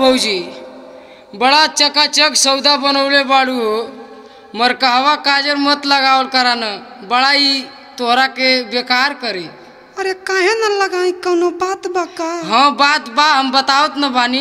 भौजी बड़ा चकाचक सौदा बनवले बाड़ू हो मरकहवा काजर मत लगावल करा न बड़ा ही तोहरा के बेकार करी अरे काहे न लगाई कौनो बात बा का हाँ बात बा हम बतावत न बानी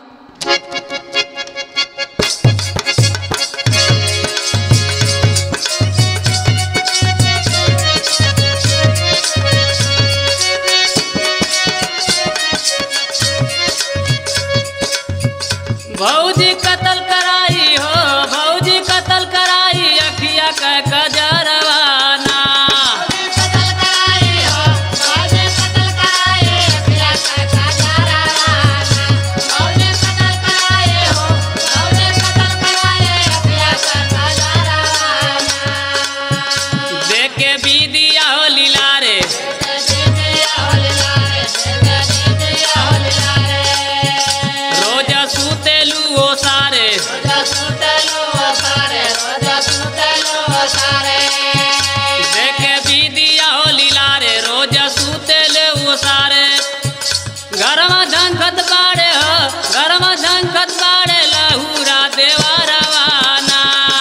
भौजी कतल कराई हो भौजी कतल कराई अखिया का कजरवाना देखे बीदिया हो लीला रे रोज सुतेलू ओ सारे देखे बीदिया हो लीला रे रोज सुतेले ओ सारे घरमा झंखत बाड़े हो घरमा झंखत बाड़े लहूरा देवा रवाना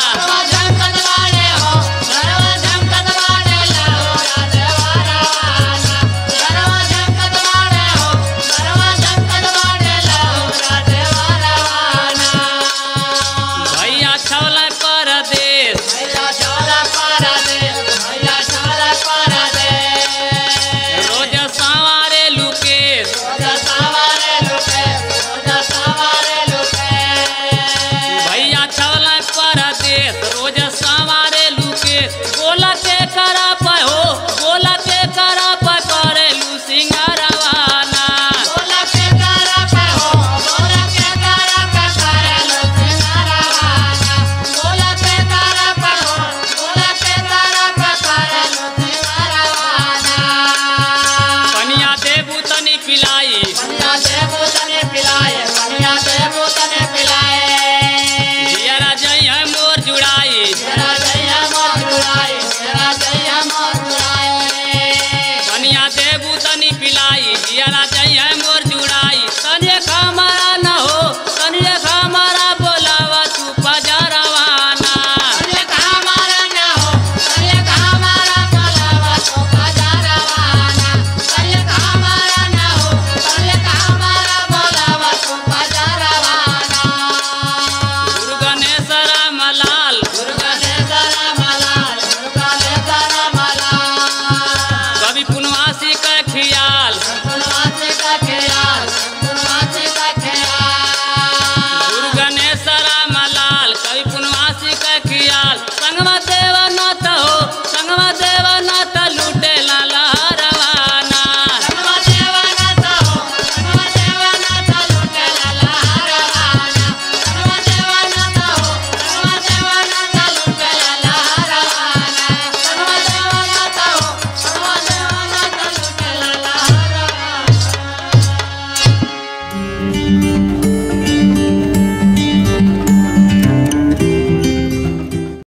भैया छवला परदेश रोज सवारे लुकेश भैया छवला परदेश रोज सवारे लुकेश बोला के कर